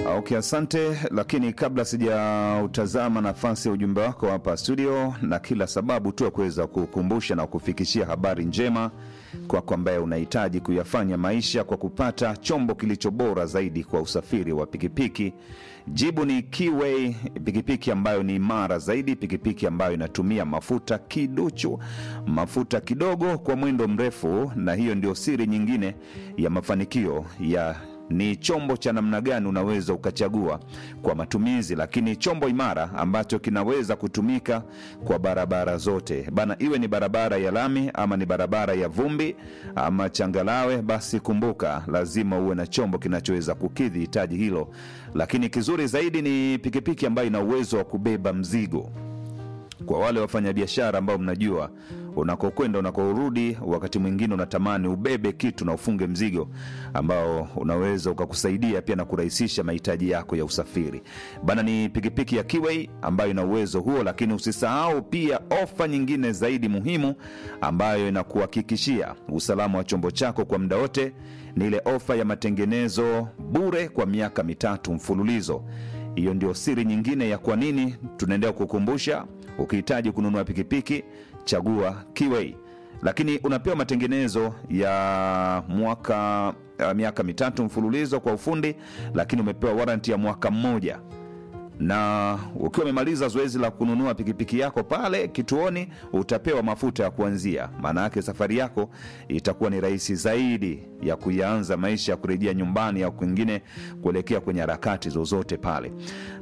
Okay, asante. Lakini kabla sijautazama nafasi ya ujumbe wako hapa studio, na kila sababu tu ya kuweza kukumbusha na kufikishia habari njema kwako ambaye unahitaji kuyafanya maisha kwa kupata chombo kilicho bora zaidi kwa usafiri wa pikipiki. Jibu ni Keyway, pikipiki ambayo ni imara zaidi, pikipiki ambayo inatumia mafuta kiduchu, mafuta kidogo kwa mwendo mrefu, na hiyo ndio siri nyingine ya mafanikio ya ni chombo cha namna gani unaweza ukachagua kwa matumizi, lakini chombo imara ambacho kinaweza kutumika kwa barabara zote bana, iwe ni barabara ya lami ama ni barabara ya vumbi ama changalawe, basi kumbuka, lazima uwe na chombo kinachoweza kukidhi hitaji hilo. Lakini kizuri zaidi ni pikipiki ambayo ina uwezo wa kubeba mzigo kwa wale wafanyabiashara ambao mnajua unakokwenda unakorudi, wakati mwingine unatamani ubebe kitu na ufunge mzigo ambao unaweza ukakusaidia pia na kurahisisha mahitaji yako ya usafiri bana. Ni pikipiki ya Keyway ambayo ina uwezo huo, lakini usisahau pia ofa nyingine zaidi muhimu ambayo inakuhakikishia usalama wa chombo chako kwa muda wote, ni ile ofa ya matengenezo bure kwa miaka mitatu mfululizo. Hiyo ndio siri nyingine ya kwa nini tunaendelea kukumbusha ukihitaji kununua pikipiki chagua Keyway, lakini unapewa matengenezo ya mwaka uh, miaka mitatu mfululizo kwa ufundi, lakini umepewa waranti ya mwaka mmoja na ukiwa umemaliza zoezi la kununua pikipiki yako pale kituoni, utapewa mafuta ya kuanzia. Maana yake safari yako itakuwa ni rahisi zaidi ya kuyaanza maisha ya kurejea nyumbani au kwingine kuelekea kwenye harakati zozote pale.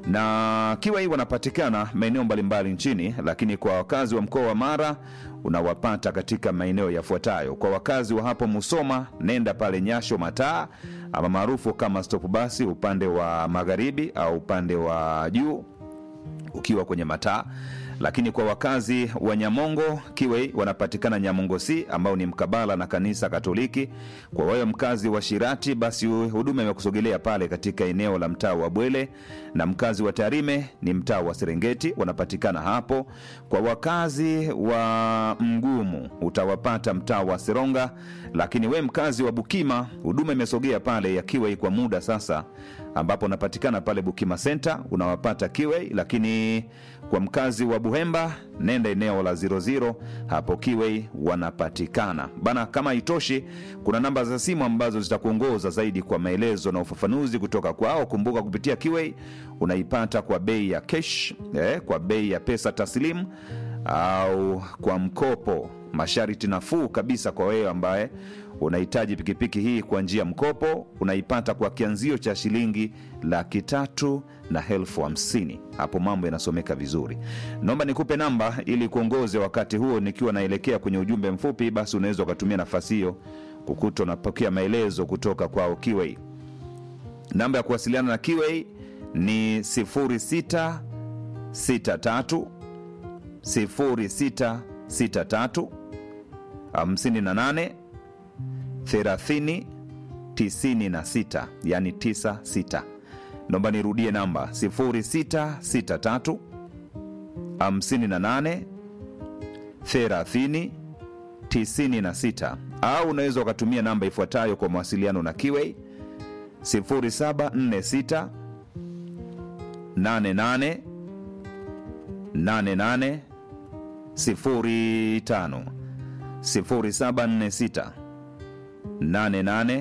Na Keyway wanapatikana maeneo mbalimbali nchini, lakini kwa wakazi wa mkoa wa Mara unawapata katika maeneo yafuatayo. Kwa wakazi wa hapo Musoma, nenda pale Nyasho Mataa ama maarufu kama stop basi upande wa magharibi au upande wa juu ukiwa kwenye mataa lakini kwa wakazi wa Nyamongo Keyway wanapatikana Nyamongo C ambao ni mkabala na kanisa Katoliki. Kwa wewe mkazi wa Shirati, basi huduma imekusogelea pale katika eneo la mtaa wa Bwele, na mkazi wa Tarime ni mtaa wa Serengeti, wanapatikana hapo. Kwa wakazi wa Mgumu utawapata mtaa wa Seronga, lakini we mkazi wa Bukima huduma imesogea pale ya Keyway kwa muda sasa, ambapo unapatikana pale Bukima Center unawapata Keyway, lakini kwa mkazi wa Buhemba nenda eneo la 00 hapo Keyway wanapatikana bana. Kama haitoshi, kuna namba za simu ambazo zitakuongoza zaidi kwa maelezo na ufafanuzi kutoka kwao. Kumbuka kupitia Keyway unaipata kwa bei ya cash, eh, kwa bei ya pesa taslimu au kwa mkopo, masharti nafuu kabisa kwa wewe ambaye unahitaji pikipiki hii kwa njia mkopo, unaipata kwa kianzio cha shilingi laki tatu na elfu hamsini. Hapo mambo yanasomeka vizuri. Naomba nikupe namba ili kuongoze wakati huo nikiwa naelekea kwenye ujumbe mfupi, basi unaweza ukatumia nafasi hiyo kukuta unapokea maelezo kutoka kwao Keyway. Namba ya kuwasiliana na Keyway ni 0663 0663 58 30 96, yani 96. Naomba nirudie namba 0663 58 30 96, au unaweza ukatumia namba ifuatayo kwa mawasiliano na Keyway 0746 88 88 05 0746 88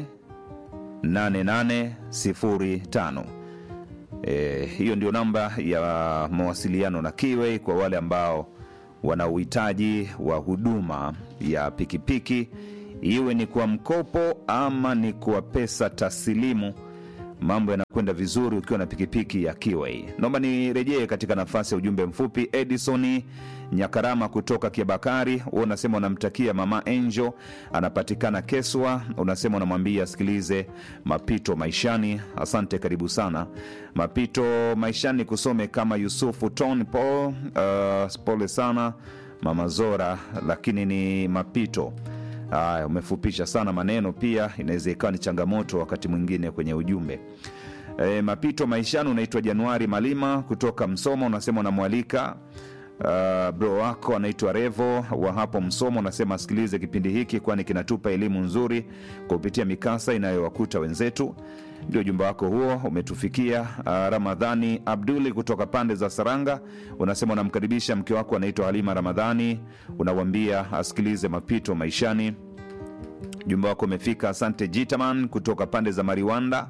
8805. E, hiyo ndio namba ya mawasiliano na Keyway kwa wale ambao wana uhitaji wa huduma ya pikipiki, iwe ni kwa mkopo ama ni kwa pesa taslimu. Mambo yanakwenda vizuri ukiwa na pikipiki ya Keyway. Naomba nirejee katika nafasi ya ujumbe mfupi. Edison Nyakarama kutoka Kiabakari, huo unasema unamtakia mama Angel, anapatikana Keswa. Unasema unamwambia asikilize mapito maishani. Asante, karibu sana. Mapito maishani kusome kama Yusufu Ton Paul. Uh, pole sana mama Zora, lakini ni mapito Haya, umefupisha sana maneno, pia inaweza ikawa ni changamoto wakati mwingine kwenye ujumbe. E, mapito maishani. Unaitwa Januari Malima kutoka Msoma, unasema unamwalika Uh, bro wako anaitwa Revo wa hapo Msomo, unasema asikilize kipindi hiki kwani kinatupa elimu nzuri kupitia mikasa inayowakuta wenzetu. Ndio ujumbe wako huo umetufikia. Uh, Ramadhani Abduli kutoka pande za Saranga unasema unamkaribisha mke wako anaitwa Halima Ramadhani, unawambia asikilize mapito maishani. Ujumbe wako umefika. Asante Jitaman kutoka pande za Mariwanda.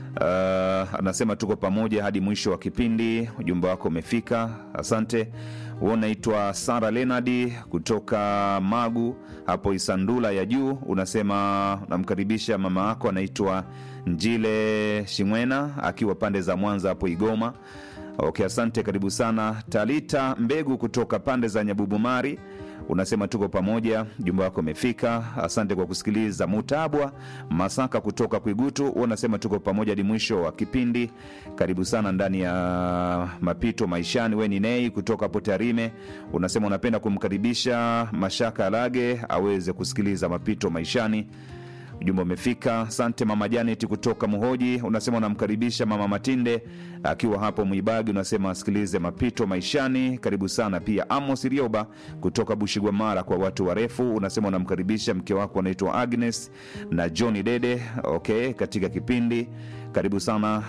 Uh, anasema tuko pamoja hadi mwisho wa kipindi. Ujumbe wako umefika, asante. Huo unaitwa Sara Lenadi kutoka Magu hapo Isandula ya juu, unasema namkaribisha mama yako anaitwa Njile Shimwena akiwa pande za Mwanza hapo Igoma. Okay, asante, karibu sana. Talita Mbegu kutoka pande za Nyabubumari unasema tuko pamoja, jumba wako umefika. Asante kwa kusikiliza. Mutabwa Masaka kutoka Kwigutu unasema tuko pamoja hadi mwisho wa kipindi. Karibu sana ndani ya mapito maishani. We ni Nei kutoka Potarime unasema unapenda kumkaribisha Mashaka Alage aweze kusikiliza mapito maishani. Ujumbe umefika. Asante mama Janet kutoka Muhoji, unasema unamkaribisha mama Matinde akiwa hapo Mwibagi, unasema asikilize mapito maishani. Karibu sana pia. Amos Rioba kutoka Bushigwamara kwa watu warefu, unasema unamkaribisha mke wako anaitwa Agnes na Johni Dede, okay, katika kipindi karibu sana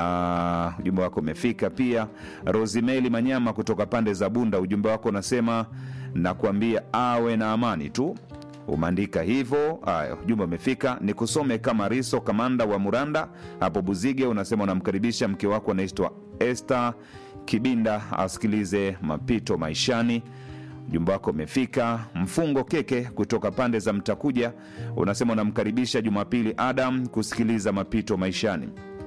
na ujumbe wako umefika pia. Rosimeli Manyama kutoka pande za Bunda, ujumbe wako unasema nakuambia awe na amani tu umeandika hivyo. Haya, ujumbe umefika. Ni kusome kama Riso kamanda wa Muranda hapo Buzige, unasema unamkaribisha mke wako anaitwa Esther Kibinda asikilize mapito maishani. Ujumbe wako umefika. Mfungo Keke kutoka pande za Mtakuja unasema unamkaribisha Jumapili Adam kusikiliza mapito maishani.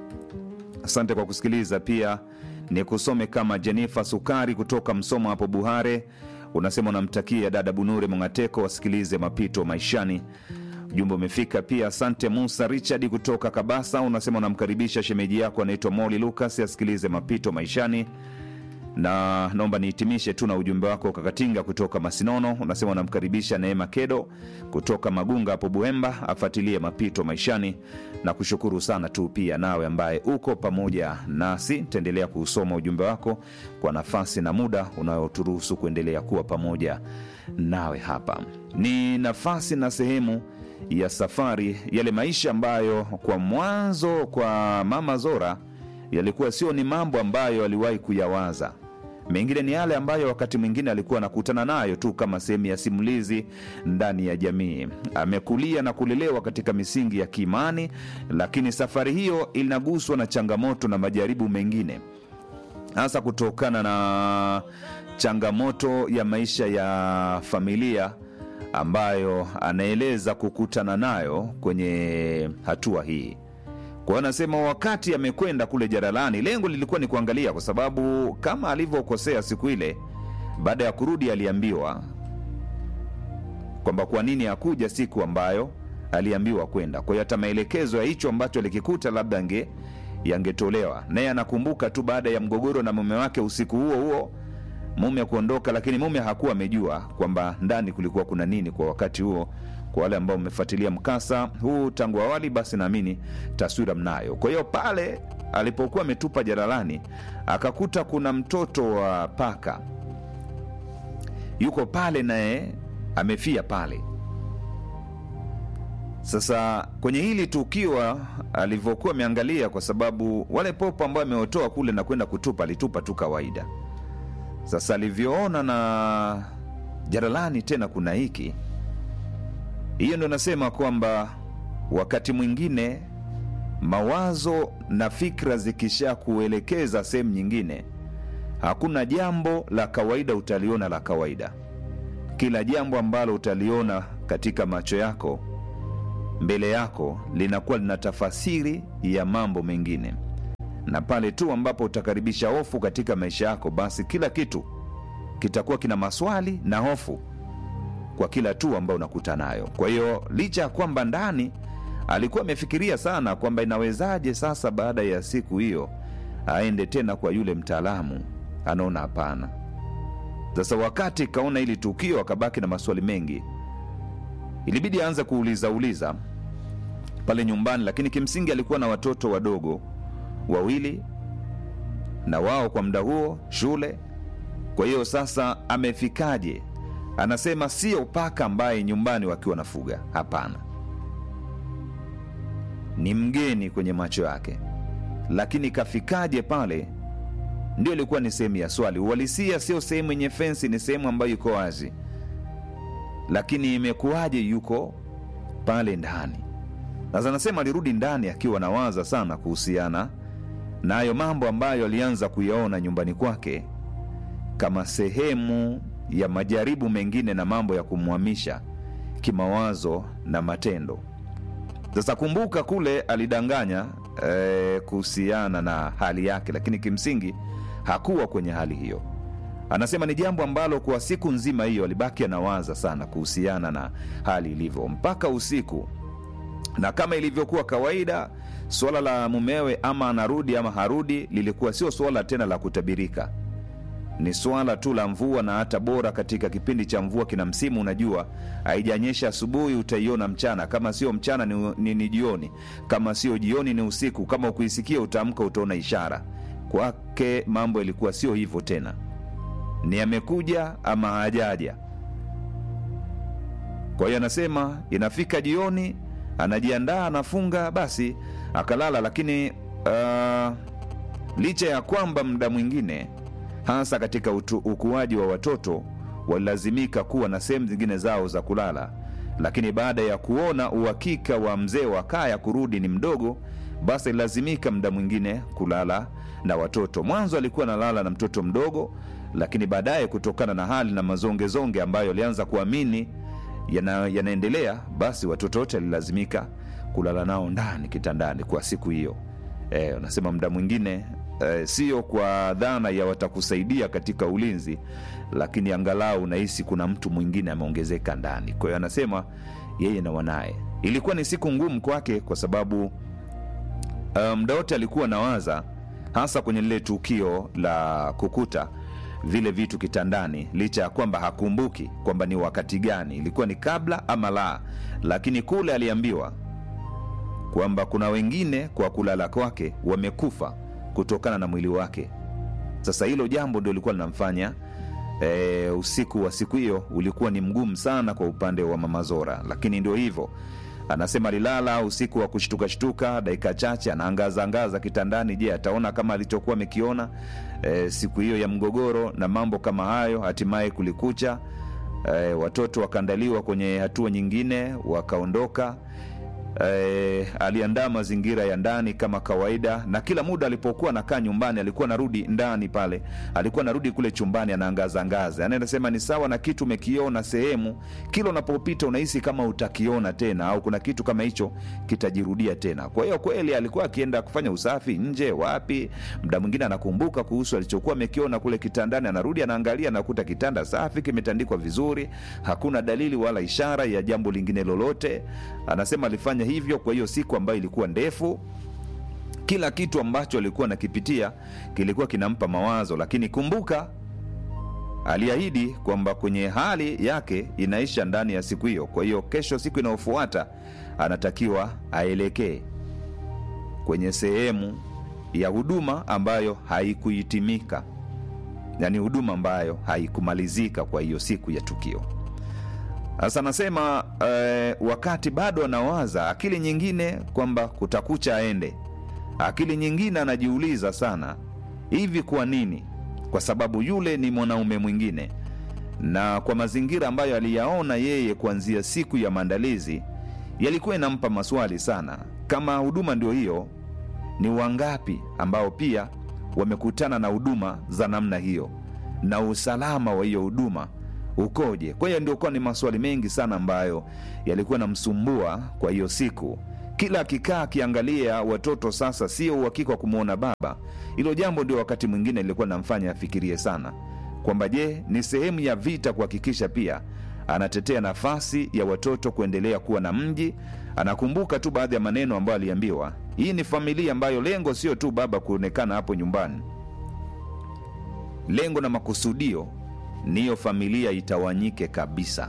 Asante kwa kusikiliza. Pia ni kusome kama Jenifa Sukari kutoka Msomo hapo Buhare unasema unamtakia dada Bunure Mongateko wasikilize mapito maishani. Ujumbe umefika pia. Asante Musa Richard kutoka Kabasa, unasema unamkaribisha shemeji yako anaitwa Moli Lucas asikilize mapito maishani. Na naomba nihitimishe tu na ujumbe wako Kakatinga kutoka Masinono, unasema unamkaribisha Neema Kedo kutoka Magunga hapo Buhemba afuatilie mapito maishani, na kushukuru sana tu pia nawe ambaye uko pamoja nasi. Taendelea kuusoma ujumbe wako kwa nafasi na muda unayoturuhusu kuendelea kuwa pamoja nawe hapa. Ni nafasi na sehemu ya safari, yale maisha ambayo kwa mwanzo kwa Mama Zora yalikuwa sio ni mambo ambayo aliwahi kuyawaza mengine ni yale ambayo wakati mwingine alikuwa anakutana nayo tu kama sehemu ya simulizi ndani ya jamii. Amekulia na kulelewa katika misingi ya kiimani, lakini safari hiyo inaguswa na changamoto na majaribu mengine, hasa kutokana na changamoto ya maisha ya familia ambayo anaeleza kukutana nayo kwenye hatua hii. Kwa hiyo anasema wakati amekwenda kule Jaralani, lengo lilikuwa ni kuangalia, kwa sababu kama alivyokosea siku ile, baada ya kurudi aliambiwa kwamba kwa nini hakuja siku ambayo aliambiwa kwenda. Kwa hiyo hata maelekezo ya hicho ambacho alikikuta labda ange yangetolewa. Naye anakumbuka tu baada ya mgogoro na mume wake usiku huo huo mume kuondoka, lakini mume hakuwa amejua kwamba ndani kulikuwa kuna nini kwa wakati huo kwa wale ambao mmefuatilia mkasa huu tangu awali, basi naamini taswira mnayo. Kwa hiyo pale alipokuwa ametupa jaralani, akakuta kuna mtoto wa paka yuko pale, naye amefia pale. Sasa kwenye hili tukio alivyokuwa ameangalia, kwa sababu wale popo ambao ameotoa kule na kwenda kutupa, alitupa tu kawaida. Sasa alivyoona na jaralani tena kuna hiki hiyo ndo nasema kwamba wakati mwingine mawazo na fikra zikisha kuelekeza sehemu nyingine, hakuna jambo la kawaida utaliona la kawaida. Kila jambo ambalo utaliona katika macho yako mbele yako linakuwa lina tafasiri ya mambo mengine, na pale tu ambapo utakaribisha hofu katika maisha yako, basi kila kitu kitakuwa kina maswali na hofu kwa kila tu ambayo unakuta nayo. Kwa hiyo licha ya kwamba ndani alikuwa amefikiria sana kwamba inawezaje sasa baada ya siku hiyo aende tena kwa yule mtaalamu, anaona hapana. Sasa wakati kaona hili tukio, akabaki na maswali mengi, ilibidi aanze kuuliza uliza pale nyumbani, lakini kimsingi alikuwa na watoto wadogo wawili, na wao kwa muda huo shule Kwa hiyo sasa amefikaje? Anasema sio paka ambaye nyumbani wakiwa wanafuga, hapana, ni mgeni kwenye macho yake. Lakini kafikaje pale, ndio ilikuwa ni sehemu ya swali. Uhalisia sio sehemu yenye fensi, ni sehemu ambayo iko wazi, lakini imekuwaje yuko pale ndani? Sasa anasema alirudi ndani akiwa nawaza sana kuhusiana na hayo mambo ambayo alianza kuyaona nyumbani kwake kama sehemu ya majaribu mengine na mambo ya kumhamisha kimawazo na matendo. Sasa kumbuka, kule alidanganya eh, kuhusiana na hali yake, lakini kimsingi hakuwa kwenye hali hiyo. Anasema ni jambo ambalo kwa siku nzima hiyo alibaki anawaza sana kuhusiana na hali ilivyo mpaka usiku, na kama ilivyokuwa kawaida, suala la mumewe ama anarudi ama harudi lilikuwa sio suala tena la kutabirika ni swala tu la mvua, na hata bora katika kipindi cha mvua kina msimu. Unajua, haijanyesha asubuhi, utaiona mchana, kama sio mchana ni, ni, ni jioni, kama sio jioni ni usiku, kama ukuisikia utaamka, utaona ishara. Kwake mambo ilikuwa sio hivyo tena, ni amekuja ama hajaja. Kwa hiyo anasema inafika jioni, anajiandaa, anafunga, basi akalala. Lakini uh, licha ya kwamba muda mwingine hasa katika utu, ukuaji wa watoto walilazimika kuwa na sehemu zingine zao za kulala, lakini baada ya kuona uhakika wa mzee wa kaya kurudi ni mdogo, basi alilazimika muda mwingine kulala na watoto. Mwanzo alikuwa analala na mtoto mdogo, lakini baadaye kutokana na hali na mazongezonge ambayo alianza kuamini yana, yanaendelea, basi watoto wote alilazimika kulala nao ndani kitandani kwa siku hiyo. E, unasema muda mwingine Eh, sio kwa dhana ya watakusaidia katika ulinzi, lakini angalau unahisi kuna mtu mwingine ameongezeka ndani. Kwa hiyo anasema yeye na wanaye, ilikuwa ni siku ngumu kwake kwa sababu muda um, wote alikuwa nawaza, hasa kwenye lile tukio la kukuta vile vitu kitandani, licha ya kwamba hakumbuki kwamba ni wakati gani, ilikuwa ni kabla ama la, lakini kule aliambiwa kwamba kuna wengine kwa kulala kwake wamekufa kutokana na mwili wake. Sasa hilo jambo ndio lilikuwa linamfanya e, usiku wa siku hiyo ulikuwa ni mgumu sana kwa upande wa Mama Zora, lakini ndio hivyo. Anasema alilala usiku wa kushtukashtuka, dakika chache anaangaza angaza kitandani. Je, ataona kama alichokuwa amekiona e, siku hiyo ya mgogoro na mambo kama hayo? Hatimaye kulikucha, e, watoto wakaandaliwa kwenye hatua nyingine, wakaondoka. E, aliandaa mazingira ya ndani kama kawaida, na kila muda alipokuwa anakaa nyumbani alikuwa anarudi ndani pale, alikuwa anarudi kule chumbani, anaangaza angaza. Yani anasema ni sawa na kitu umekiona sehemu, kila unapopita unahisi kama utakiona tena, au kuna kitu kama hicho kitajirudia tena. Kwa hiyo kweli alikuwa akienda kufanya usafi nje, wapi, muda mwingine anakumbuka kuhusu alichokuwa amekiona kule kitandani, anarudi anaangalia, anakuta kitanda safi, kimetandikwa vizuri, hakuna dalili wala ishara ya jambo lingine lolote. Anasema alifanya hivyo kwa hiyo siku ambayo ilikuwa ndefu. Kila kitu ambacho alikuwa nakipitia kilikuwa kinampa mawazo, lakini kumbuka, aliahidi kwamba kwenye hali yake inaisha ndani ya siku hiyo. Kwa hiyo kesho, siku inayofuata, anatakiwa aelekee kwenye sehemu ya huduma ambayo haikuhitimika, yaani huduma ambayo haikumalizika kwa hiyo siku ya tukio. Sasa anasema eh, wakati bado anawaza, akili nyingine kwamba kutakucha aende, akili nyingine anajiuliza sana, hivi kwa nini? Kwa sababu yule ni mwanaume mwingine, na kwa mazingira ambayo aliyaona yeye kuanzia siku ya maandalizi yalikuwa inampa maswali sana. Kama huduma ndio hiyo, ni wangapi ambao pia wamekutana na huduma za namna hiyo, na usalama wa hiyo huduma ukoje? Kwa hiyo ndio kuwa ni maswali mengi sana ambayo yalikuwa namsumbua kwa hiyo siku. Kila akikaa akiangalia watoto, sasa sio uhakika wa kumwona baba. Hilo jambo ndio wakati mwingine lilikuwa namfanya afikirie sana kwamba je, ni sehemu ya vita kuhakikisha pia anatetea nafasi ya watoto kuendelea kuwa na mji. Anakumbuka tu baadhi ya maneno ambayo aliambiwa, hii ni familia ambayo lengo sio tu baba kuonekana hapo nyumbani, lengo na makusudio ni hiyo familia itawanyike kabisa.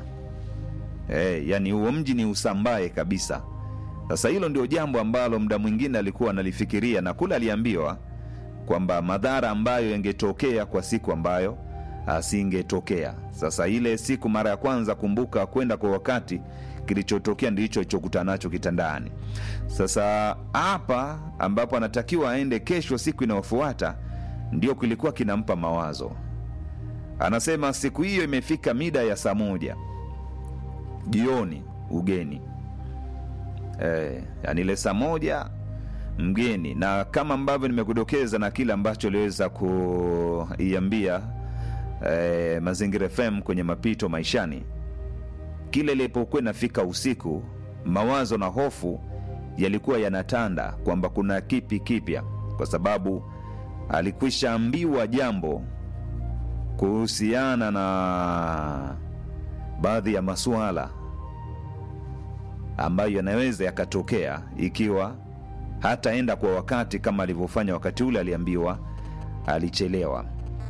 E, yani huo mji ni usambae kabisa. Sasa hilo ndio jambo ambalo muda mwingine alikuwa analifikiria, na kule aliambiwa kwamba madhara ambayo yangetokea kwa siku ambayo asingetokea. Sasa ile siku mara ya kwanza, kumbuka kwenda kwa wakati, kilichotokea ndicho alichokutana nacho kitandani. Sasa hapa ambapo anatakiwa aende kesho, siku inayofuata, ndio kilikuwa kinampa mawazo. Anasema siku hiyo imefika mida ya saa moja jioni, ugeni e, yani ile saa moja mgeni, na kama ambavyo nimekudokeza na kile ambacho aliweza kuiambia e, Mazingira FM kwenye mapito maishani, kile ilipokuwa inafika usiku, mawazo na hofu yalikuwa yanatanda kwamba kuna kipi kipya, kwa sababu alikwisha ambiwa jambo kuhusiana na baadhi ya masuala ambayo yanaweza yakatokea ikiwa hataenda kwa wakati kama alivyofanya wakati ule aliambiwa alichelewa.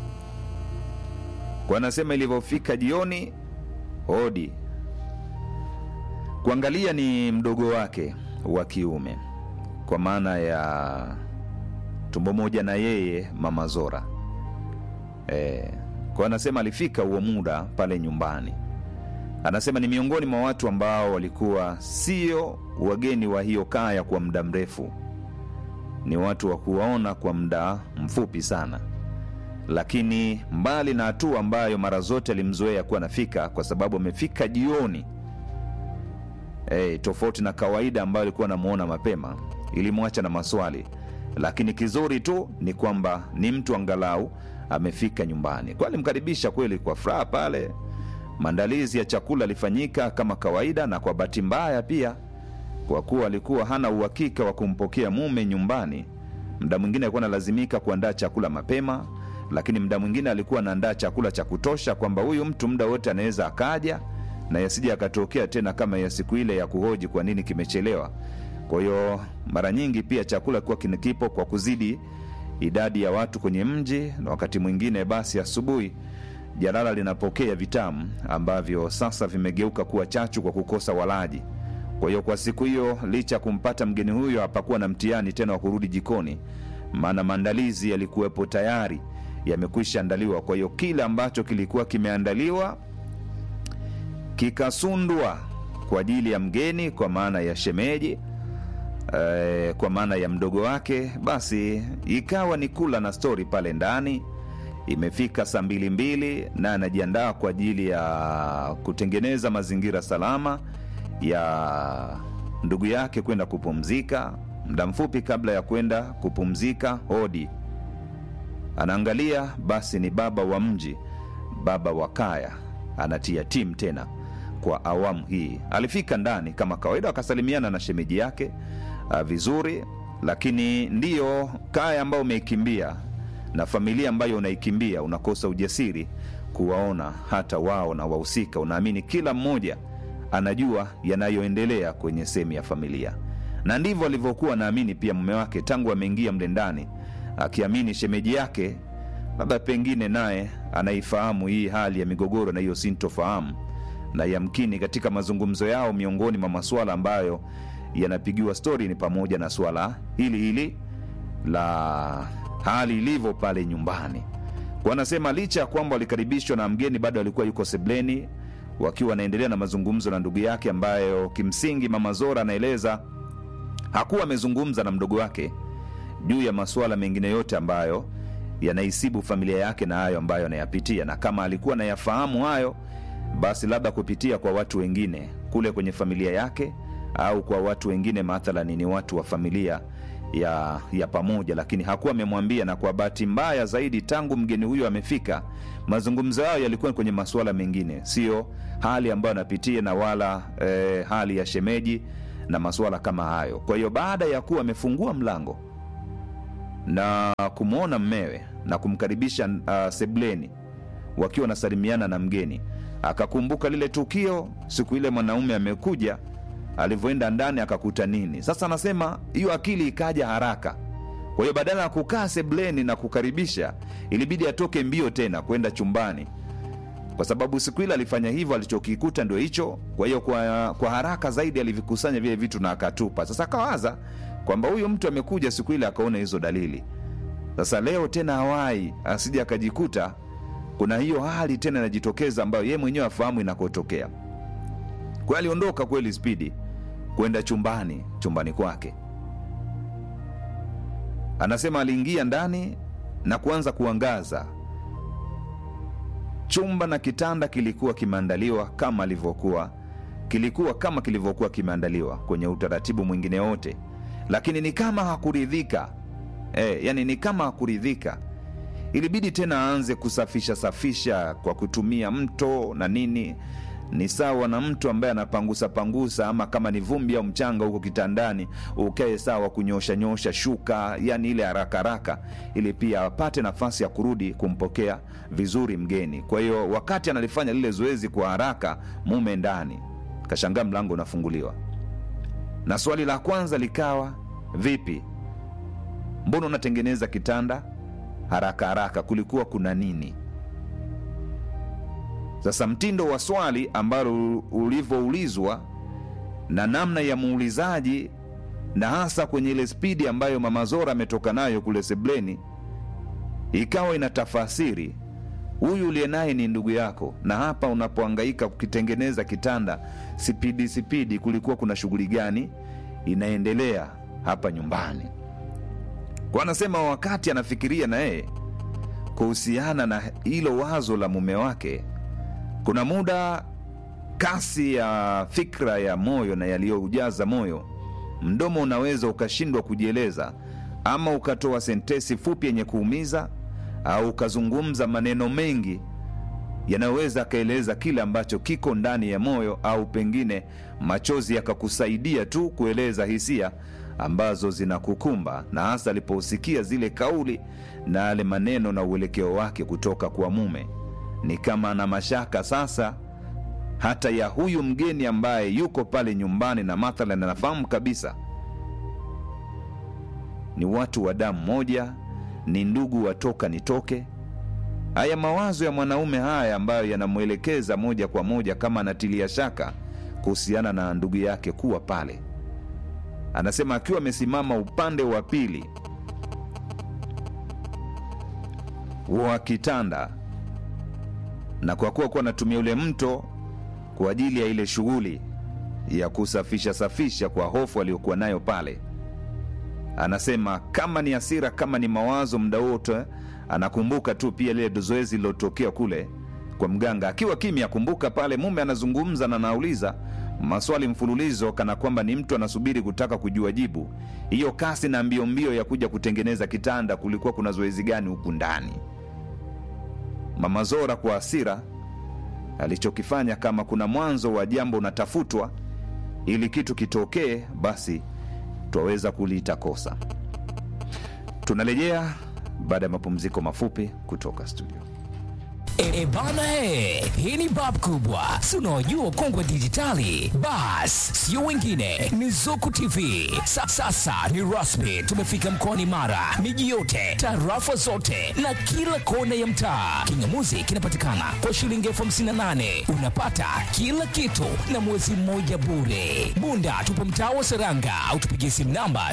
Kwa anasema ilivyofika jioni, hodi kuangalia ni mdogo wake wa kiume, kwa maana ya tumbo moja na yeye, mama Zora. E, kwa anasema alifika huo muda pale nyumbani. Anasema ni miongoni mwa watu ambao walikuwa sio wageni wa hiyo kaya kwa muda mrefu, ni watu wa kuwaona kwa muda mfupi sana, lakini mbali na hatua ambayo mara zote alimzoea kuwa anafika, kwa sababu amefika jioni e, tofauti na kawaida ambayo alikuwa anamuona mapema, ilimwacha na maswali, lakini kizuri tu ni kwamba ni mtu angalau amefika nyumbani. Kwa alimkaribisha kweli kwa furaha pale. Maandalizi ya chakula alifanyika kama kawaida, na kwa bahati mbaya pia, kwa kuwa alikuwa hana uhakika wa kumpokea mume nyumbani, muda mwingine alikuwa analazimika kuandaa chakula mapema, lakini muda mwingine alikuwa anaandaa chakula cha kutosha kwamba huyu mtu muda wote anaweza akaja na yasija akatokea tena kama ya siku ile ya kuhoji kwa nini kimechelewa. Kwa hiyo mara nyingi pia chakula kuwa kipo kwa kuzidi idadi ya watu kwenye mji, na wakati mwingine basi asubuhi jalala linapokea vitamu ambavyo sasa vimegeuka kuwa chachu kwa kukosa walaji. Kwa hiyo kwa siku hiyo, licha ya kumpata mgeni huyo, hapakuwa na mtihani tena wa kurudi jikoni, maana maandalizi yalikuwepo tayari, yamekwisha andaliwa. Kwa hiyo kile ambacho kilikuwa kimeandaliwa kikasundwa kwa ajili ya mgeni, kwa maana ya shemeji eh, kwa maana ya mdogo wake, basi ikawa ni kula na stori pale ndani. Imefika saa mbili mbili na anajiandaa kwa ajili ya kutengeneza mazingira salama ya ndugu yake kwenda kupumzika. Muda mfupi kabla ya kwenda kupumzika, hodi anaangalia, basi ni baba wa mji, baba wa kaya, anatia timu tena kwa awamu hii. Alifika ndani kama kawaida, akasalimiana na shemeji yake uh, vizuri, lakini ndiyo kaya ambayo umeikimbia na familia ambayo unaikimbia, unakosa ujasiri kuwaona hata wao na wahusika. Unaamini kila mmoja anajua yanayoendelea kwenye sehemu ya familia, na ndivyo alivyokuwa naamini pia mume wake tangu ameingia mle ndani, akiamini shemeji yake labda pengine naye anaifahamu hii hali ya migogoro na hiyo sintofahamu, na yamkini katika mazungumzo yao, miongoni mwa masuala ambayo yanapigiwa stori ni pamoja na swala hili hili la hali ilivyo pale nyumbani. Wanasema licha ya kwamba walikaribishwa na mgeni, bado alikuwa yuko sebleni wakiwa wanaendelea na mazungumzo na ndugu yake, ambayo kimsingi mama Zora anaeleza hakuwa amezungumza na mdogo wake juu ya masuala mengine yote ambayo yanaisibu familia yake na hayo ambayo anayapitia, na kama alikuwa anayafahamu hayo, basi labda kupitia kwa watu wengine kule kwenye familia yake au kwa watu wengine, mathalani ni watu wa familia ya, ya pamoja, lakini hakuwa amemwambia. Na kwa bahati mbaya zaidi, tangu mgeni huyo amefika, mazungumzo yao yalikuwa kwenye masuala mengine, sio hali ambayo anapitia na wala eh, hali ya shemeji na masuala kama hayo. Kwa hiyo baada ya kuwa amefungua mlango na kumwona mmewe na kumkaribisha uh, sebleni wakiwa wanasalimiana na mgeni, akakumbuka lile tukio siku ile mwanaume amekuja alivyoenda ndani akakuta nini. Sasa anasema hiyo akili ikaja haraka. Kwa hiyo badala ya kukaa sebleni na kukaribisha, ilibidi atoke mbio tena kwenda chumbani, kwa sababu siku ile alifanya hivyo, alichokikuta ndio hicho. Kwa hiyo kwa, kwa haraka zaidi alivikusanya vile vitu na akatupa. Sasa akawaza kwamba huyu mtu amekuja siku ile akaona hizo dalili, sasa leo tena hawai asije akajikuta kuna hiyo hali tena inajitokeza ambayo yeye mwenyewe afahamu inakotokea kwa hiyo aliondoka kweli spidi kwenda chumbani chumbani kwake anasema aliingia ndani na kuanza kuangaza chumba na kitanda kilikuwa kimeandaliwa kama alivyokuwa kilikuwa kama kilivyokuwa kimeandaliwa kwenye utaratibu mwingine wote lakini ni kama hakuridhika e, yani ni kama hakuridhika ilibidi tena aanze kusafisha safisha kwa kutumia mto na nini ni sawa na mtu ambaye anapangusa pangusa ama kama ni vumbi au mchanga huko kitandani ukae sawa kunyosha nyosha shuka yani ile haraka haraka ili pia apate nafasi ya kurudi kumpokea vizuri mgeni kwa hiyo wakati analifanya lile zoezi kwa haraka mume ndani kashangaa mlango unafunguliwa na swali la kwanza likawa vipi mbona unatengeneza kitanda haraka haraka kulikuwa kuna nini sasa mtindo wa swali ambalo ulivyoulizwa na namna ya muulizaji na hasa kwenye ile spidi ambayo mama zora ametoka nayo kule sebleni ikawa ina tafasiri huyu uliye naye ni ndugu yako na hapa unapoangaika kukitengeneza kitanda sipidi sipidi kulikuwa kuna shughuli gani inaendelea hapa nyumbani kwa anasema wakati anafikiria na yeye kuhusiana na hilo wazo la mume wake kuna muda kasi ya fikra ya moyo na yaliyoujaza moyo mdomo unaweza ukashindwa kujieleza ama ukatoa sentesi fupi yenye kuumiza au ukazungumza maneno mengi yanayoweza akaeleza kile ambacho kiko ndani ya moyo au pengine machozi yakakusaidia tu kueleza hisia ambazo zinakukumba na hasa aliposikia zile kauli na yale maneno na uelekeo wake kutoka kwa mume ni kama ana mashaka sasa hata ya huyu mgeni ambaye yuko pale nyumbani na mathalan anafahamu kabisa ni watu wa damu moja ni ndugu watoka nitoke haya mawazo ya mwanaume haya ambayo yanamwelekeza moja kwa moja kama anatilia shaka kuhusiana na ndugu yake kuwa pale anasema akiwa amesimama upande wa pili wa kitanda na kwa kuwa kuwa anatumia ule mto kwa ajili ya ile shughuli ya kusafisha safisha kwa hofu aliyokuwa nayo pale anasema kama ni hasira kama ni mawazo muda wote anakumbuka tu pia lile zoezi lilotokea kule kwa mganga akiwa kimya akumbuka pale mume anazungumza na anauliza maswali mfululizo kana kwamba ni mtu anasubiri kutaka kujua jibu hiyo kasi na mbio mbio ya kuja kutengeneza kitanda kulikuwa kuna zoezi gani huku ndani mama zora kwa hasira alichokifanya kama kuna mwanzo wa jambo unatafutwa ili kitu kitokee basi twaweza kuliita kosa tunarejea baada ya mapumziko mafupi kutoka studio E, bana he, hii ni bab kubwa, si unaojua kongwe dijitali. Bas, sio wengine, ni Zuku TV. Sa, sasa ni rasmi, tumefika mkoani Mara, miji yote, tarafa zote na kila kona ya mtaa. Kingamuzi kinapatikana kwa shilingi elfu hamsini na nane unapata kila kitu na mwezi mmoja bure. Bunda tupo mtaa wa Seranga au tupigie simu namba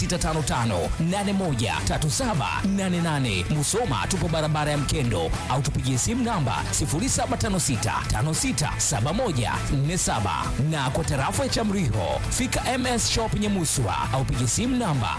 0655813788. Musoma tupo barabara ya Mkendo au tupigie simu namba 0756567147 na kwa tarafa ya Chamriho fika MS Shop Nyamuswa au pigie simu namba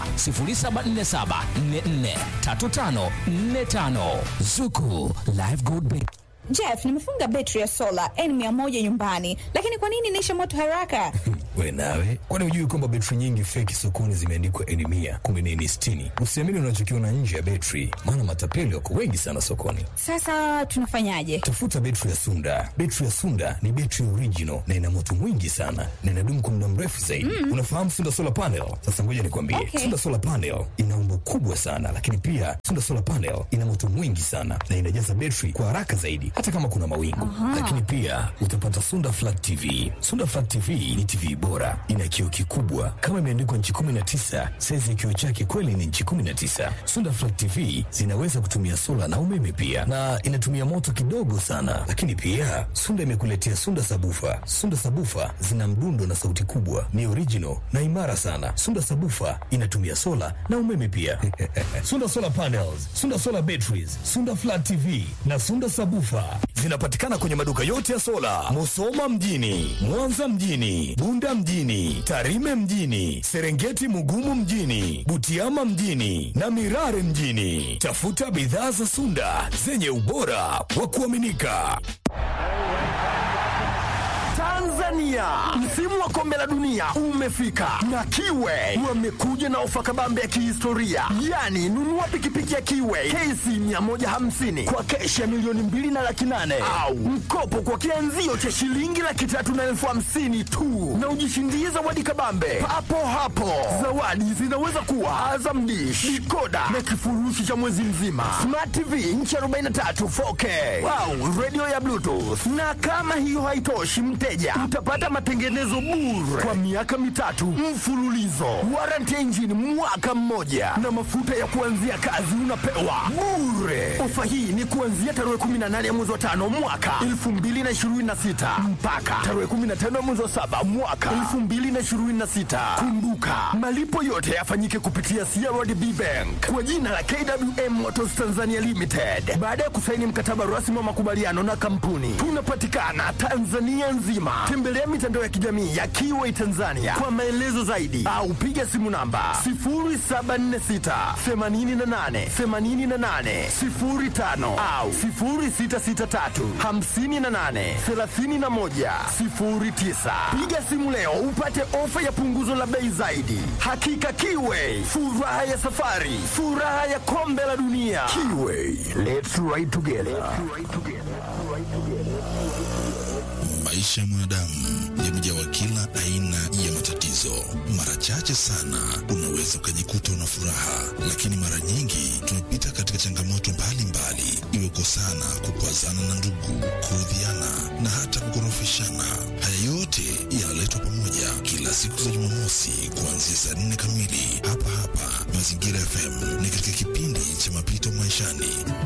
0747443545 Zuku Live Gold Bank. Jeff, nimefunga betri ya sola N100 nyumbani, lakini kwa nini inaisha moto haraka? We nawe, kwani hujui kwamba betri nyingi feki sokoni zimeandikwa N mia kumbe ni N sitini? Usiamini unachokiona nje ya betri, maana matapeli wako wengi sana sokoni. Sasa tunafanyaje? Tafuta betri ya Sunda. Betri ya Sunda ni betri original na ina moto mwingi sana na inadumu kwa muda mrefu zaidi. Mm. Unafahamu Sunda solar panel? Sasa ngoja nikwambie, Okay. Sunda solar panel ina umbo kubwa sana, lakini pia Sunda solar panel ina moto mwingi sana na inajaza betri kwa haraka zaidi, hata kama kuna mawingu. Lakini pia utapata Sunda flat TV. Sunda flat TV ni TV bora, ina kioo kikubwa kama imeandikwa nchi 19. Saizi ya kioo chake kweli ni nchi 19. Sunda Flat TV zinaweza kutumia sola na umeme pia, na inatumia moto kidogo sana. Lakini pia Sunda imekuletea Sunda Sabufa. Sunda Sabufa zina mdundo na sauti kubwa, ni original na imara sana. Sunda Sabufa inatumia sola na umeme pia. Sunda Solar Panels, Sunda Solar Batteries, Sunda Flat TV na Sunda Sabufa zinapatikana kwenye maduka yote ya sola, Musoma mjini, Mwanza mjini, Bunda mjini, Tarime mjini, Serengeti Mugumu mjini, Butiama mjini na Mirare mjini. Tafuta bidhaa za Sunda zenye ubora wa kuaminika. Tanzania, msimu wa kombe la dunia umefika na Kiwe wamekuja na ofa kabambe ya kihistoria, yaani nunua pikipiki ya Kiwe KC 150 kwa keshi ya milioni mbili na laki nane au mkopo kwa kianzio cha shilingi laki tatu na elfu hamsini tu na ujishindie zawadi kabambe papo hapo. Zawadi zinaweza kuwa Azam Dish, dikoda na kifurushi cha mwezi mzima, Smart TV inchi 43 4K au radio ya Bluetooth. Na kama hiyo haitoshi, mteja utapata matengenezo bure kwa miaka mitatu mfululizo, warranty ya injini mwaka mmoja, na mafuta ya kuanzia kazi unapewa bure. Ofa hii ni kuanzia tarehe 18 ya mwezi wa tano mwaka 2026 mpaka tarehe 15 ya mwezi wa saba mwaka 2026. Kumbuka malipo yote yafanyike kupitia CRDB Bank kwa jina la KWM Motors Tanzania Limited baada ya kusaini mkataba rasmi wa makubaliano na kampuni. Tunapatikana Tanzania nzima. Tembelea mitandao ya kijamii ya Kiway Tanzania kwa maelezo zaidi au piga simu namba 0746 88 88 05 au 0663 58 31 09. Piga simu leo upate ofa ya punguzo la bei zaidi. Hakika Kiway, furaha ya safari, furaha ya kombe la dunia. Kiway, let's ride together. Maisha ya mwanadamu yamejawa kila aina ya matatizo. Mara chache sana unaweza ukajikuta una furaha, lakini mara nyingi tumepita katika changamoto mbalimbali, iwe kosana, kukwazana na ndugu, kuudhiana na hata kukorofishana. Haya yote yanaletwa pamoja kila siku za Jumamosi kuanzia saa nne kamili hapa hapa Mazingira FM, ni katika kipindi cha mapito maishani.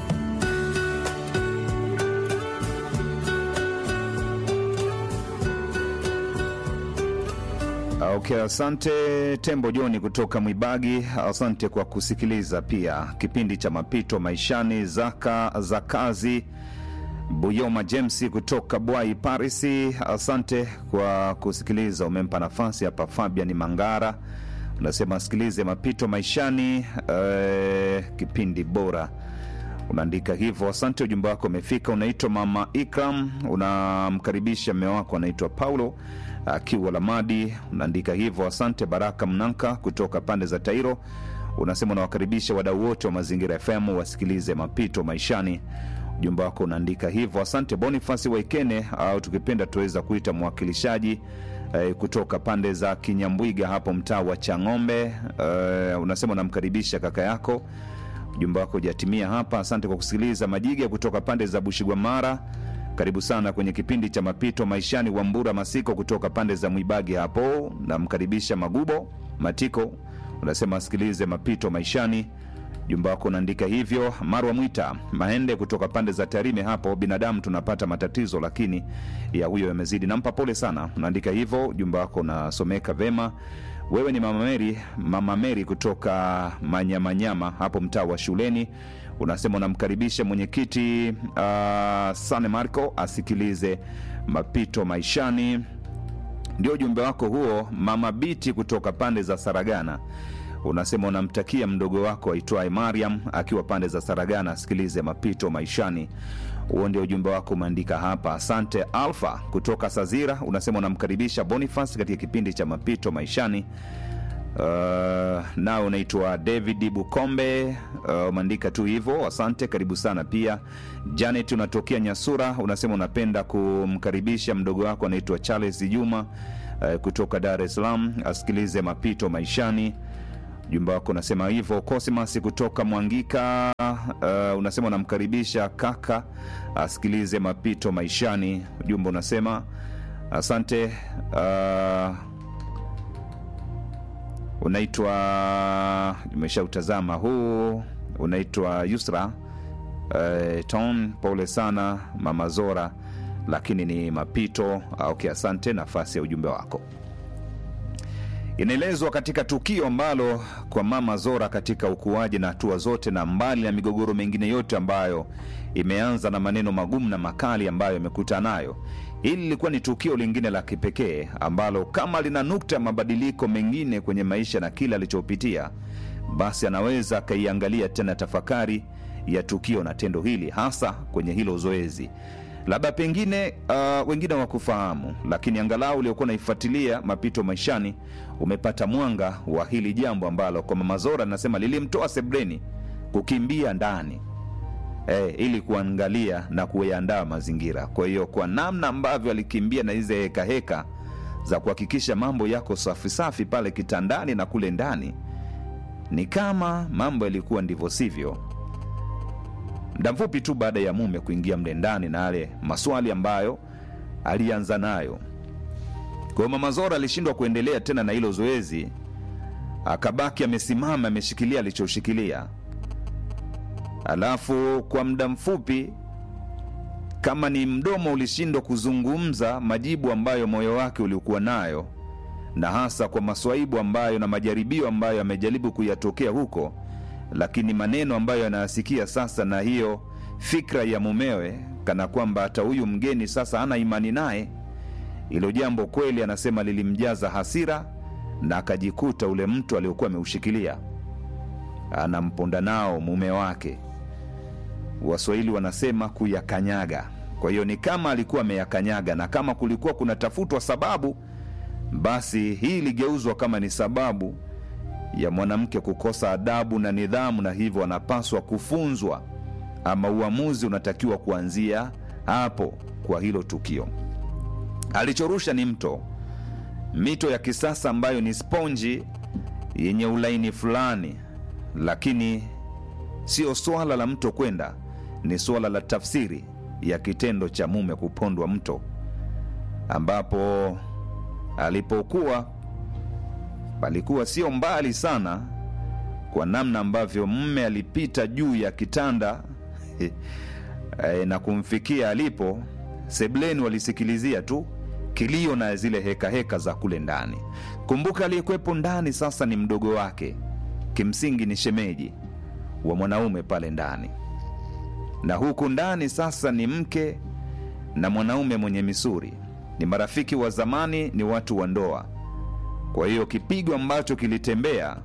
Okay, asante Tembo Joni kutoka Mwibagi. Asante kwa kusikiliza pia kipindi cha mapito maishani. Zaka za kazi Buyoma James kutoka Bwai Parisi, asante kwa kusikiliza. Umempa nafasi hapa Fabian Mangara, unasema asikilize mapito maishani, eh, kipindi bora unaandika hivyo. Asante, ujumbe wako umefika. Unaitwa Mama Ikram, unamkaribisha mme wako anaitwa Paulo akiwa Lamadi, unaandika hivyo. Asante. Baraka Mnanka kutoka pande za Tairo unasema unawakaribisha wadau wote wa Mazingira FM wasikilize mapito maishani. Ujumbe wako unaandika hivyo. Asante. Bonifasi Waikene au tukipenda tuweza kuita mwakilishaji eh, kutoka pande za Kinyambwiga hapo mtaa wa Chang'ombe, eh, unasema unamkaribisha kaka yako ujumbe wako hujatimia hapa. Asante kwa kusikiliza. Majiga kutoka pande za Bushigwamara, karibu sana kwenye kipindi cha mapito maishani. Wambura Masiko kutoka pande za Mwibagi hapo, namkaribisha Magubo Matiko, unasema asikilize mapito maishani. Ujumbe wako unaandika hivyo. Marwa Mwita Mahende kutoka pande za Tarime hapo, binadamu tunapata matatizo, lakini ya huyo yamezidi. Nampa pole sana, unaandika hivyo. Ujumbe wako unasomeka vema. Wewe ni mama Meri, mama Meri kutoka Manyamanyama hapo mtaa wa shuleni, unasema unamkaribisha mwenyekiti uh, Sane Marco asikilize mapito maishani. Ndio ujumbe wako huo. Mama Biti kutoka pande za Saragana unasema unamtakia mdogo wako aitwaye Mariam akiwa pande za Saragana asikilize mapito maishani. Huo ndio ujumbe wako umeandika hapa. Asante. Alfa kutoka Sazira unasema unamkaribisha Boniface katika kipindi cha mapito maishani. Uh, nao unaitwa David Bukombe, uh, umeandika tu hivyo. Asante, karibu sana pia. Janet unatokea Nyasura unasema unapenda kumkaribisha mdogo wako anaitwa Charles Juma uh, kutoka Dar es Salaam asikilize mapito maishani. Ujumbe wako unasema hivyo. Cosmas kutoka Mwangika uh, unasema unamkaribisha kaka asikilize mapito maishani. Ujumbe unasema asante uh, unaitwa umeshautazama huu unaitwa Yusra eh, Ton, pole sana mama Zora, lakini ni mapito. Ah, Okay, asante nafasi ya ujumbe wako. Inaelezwa katika tukio ambalo kwa mama Zora katika ukuaji na hatua zote, na mbali na migogoro mingine yote ambayo imeanza na maneno magumu na makali ambayo amekutana nayo, hili lilikuwa ni tukio lingine la kipekee ambalo kama lina nukta ya mabadiliko mengine kwenye maisha na kile alichopitia, basi anaweza akaiangalia tena tafakari ya tukio na tendo hili, hasa kwenye hilo zoezi labda pengine uh, wengine wakufahamu, lakini angalau uliokuwa unaifuatilia mapito maishani umepata mwanga wa hili jambo ambalo kwa mama Zora anasema lilimtoa sebreni kukimbia ndani eh, ili kuangalia na kuyaandaa mazingira. Kwa hiyo kwa namna ambavyo alikimbia na hizi heka heka za kuhakikisha mambo yako safi safi pale kitandani na kule ndani, ni kama mambo yalikuwa ndivyo sivyo muda mfupi tu baada ya mume kuingia mle ndani na yale maswali ambayo alianza nayo. Kwa hiyo mama Zora alishindwa kuendelea tena na hilo zoezi, akabaki amesimama ameshikilia alichoshikilia. Alafu kwa muda mfupi, kama ni mdomo ulishindwa kuzungumza majibu ambayo moyo wake ulikuwa nayo, na hasa kwa maswaibu ambayo na majaribio ambayo amejaribu kuyatokea huko lakini maneno ambayo anayasikia sasa na hiyo fikra ya mumewe, kana kwamba hata huyu mgeni sasa hana imani naye. Hilo jambo kweli, anasema lilimjaza hasira na akajikuta ule mtu aliokuwa ameushikilia anamponda nao mume wake. Waswahili wanasema kuyakanyaga. Kwa hiyo ni kama alikuwa ameyakanyaga, na kama kulikuwa kunatafutwa sababu, basi hii iligeuzwa kama ni sababu ya mwanamke kukosa adabu na nidhamu, na hivyo anapaswa kufunzwa, ama uamuzi unatakiwa kuanzia hapo kwa hilo tukio. Alichorusha ni mto, mito ya kisasa ambayo ni sponji yenye ulaini fulani, lakini sio swala la mto kwenda, ni swala la tafsiri ya kitendo cha mume kupondwa mto, ambapo alipokuwa palikuwa sio mbali sana kwa namna ambavyo mme alipita juu ya kitanda e, na kumfikia alipo. Sebleni walisikilizia tu kilio na zile hekaheka heka za kule ndani. Kumbuka aliyekuwepo ndani sasa ni mdogo wake, kimsingi ni shemeji wa mwanaume pale ndani, na huku ndani sasa ni mke na mwanaume mwenye misuri, ni marafiki wa zamani, ni watu wa ndoa. Kwa hiyo kipigo ambacho kilitembea,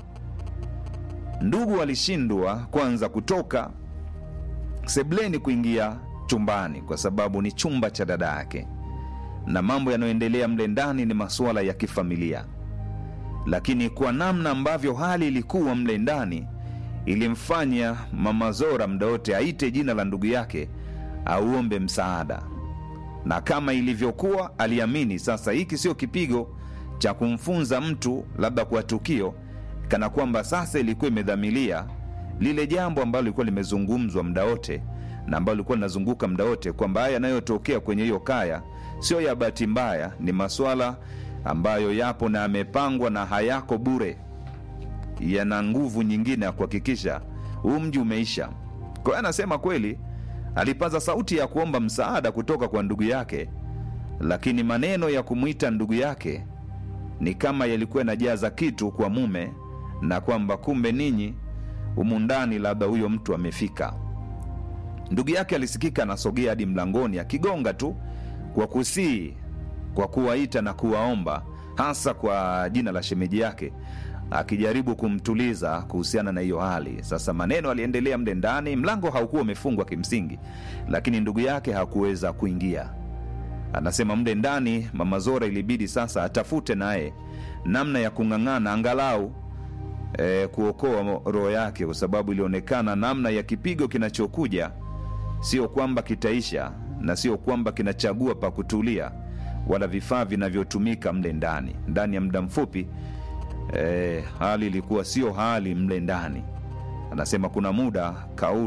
ndugu walishindwa kwanza kutoka sebleni kuingia chumbani, kwa sababu ni chumba cha dada yake, na mambo yanayoendelea mle ndani ni masuala ya kifamilia. Lakini kwa namna ambavyo hali ilikuwa mle ndani, ilimfanya mama Zora muda wote aite jina la ndugu yake, auombe msaada, na kama ilivyokuwa, aliamini sasa hiki sio kipigo cha kumfunza mtu labda kwa tukio, kana kwamba sasa ilikuwa imedhamilia lile jambo ambalo lilikuwa limezungumzwa muda wote na ambalo lilikuwa linazunguka muda wote, kwamba haya yanayotokea kwenye hiyo kaya sio ya bahati mbaya, ni maswala ambayo yapo na yamepangwa na hayako bure, yana nguvu nyingine ya kuhakikisha huu mji umeisha. Kwa hiyo anasema kweli alipaza sauti ya kuomba msaada kutoka kwa ndugu yake, lakini maneno ya kumwita ndugu yake ni kama yalikuwa yanajaza kitu kwa mume, na kwamba kumbe ninyi humu ndani labda huyo mtu amefika. Ndugu yake alisikika anasogea hadi mlangoni akigonga tu kwa kusii, kwa kuwaita na kuwaomba, hasa kwa jina la shemeji yake, akijaribu kumtuliza kuhusiana na hiyo hali. Sasa maneno aliendelea mle ndani, mlango haukuwa umefungwa kimsingi, lakini ndugu yake hakuweza kuingia. Anasema mle ndani mama Zora ilibidi sasa atafute naye namna ya kung'ang'ana angalau e, kuokoa roho yake, kwa sababu ilionekana namna ya kipigo kinachokuja sio kwamba kitaisha na sio kwamba kinachagua pa kutulia, wala vifaa vinavyotumika mle ndani. Ndani ya muda mfupi e, hali ilikuwa sio hali mle ndani. Anasema kuna muda kauli